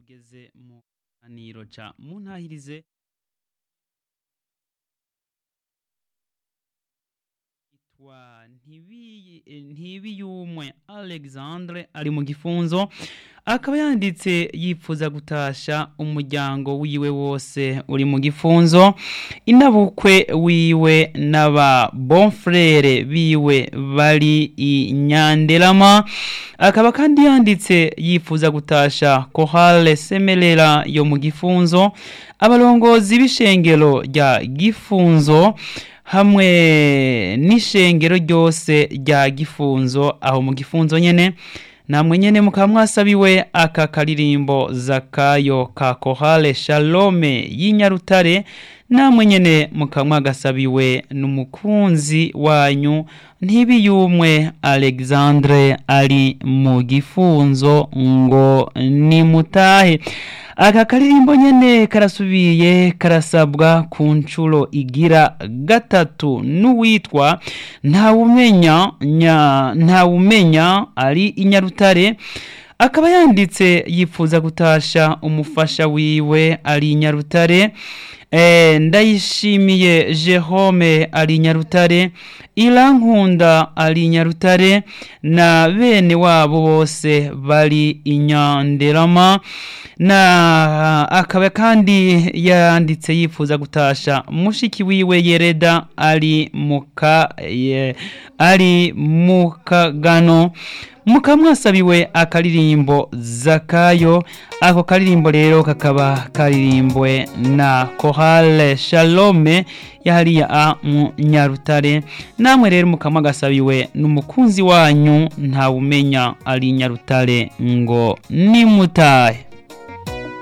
tugeze mu kiganiro ca muntahirize yitwa Ntibiyi- eh, ntibiyumwe alexandre ari mu gifunzo akaba yanditse yipfuza gutasha umuryango wiwe wose uri mu gifunzo inabukwe wiwe n'aba bonfrere biwe bari i nyanderama akaba kandi yanditse yifuza gutasha kohale semerera yo mu gifunzo abarongozi b'ishengero rya gifunzo hamwe n'ishengero ryose rya gifunzo aho mu gifunzo nyene namwe nyene mukaba mwasabiwe aka karirimbo zakayo ka kohale shalome y'inyarutare namwe nyene mukaba mwagasabiwe n'umukunzi wanyu ntibiyumwe alexandre ari mu gifunzo ngo nimutahe aka karirimbo nyene karasubiye karasabwa ku nshuro igira gatatu n'uwitwa ntawumenya nya ntawumenya ari inyarutare akaba yanditse yifuza gutasha umufasha wiwe ari inyarutare Eh, ndayishimiye Jerome ari Nyarutare Irankunda ari Nyarutare na bene wabo bose bari inyanderama na akaba kandi yanditse yifuza gutasha mushiki wiwe Yereda ari muka ye, ari mukagano mukaba mwasabiwe akaririmbo zakayo ako karirimbo rero kakaba karirimbwe na kohale shalome yahariya a mu nyarutare namwe rero mukaba mwagasabiwe n'umukunzi wanyu ntawumenya ari nyarutare ngo nimutahe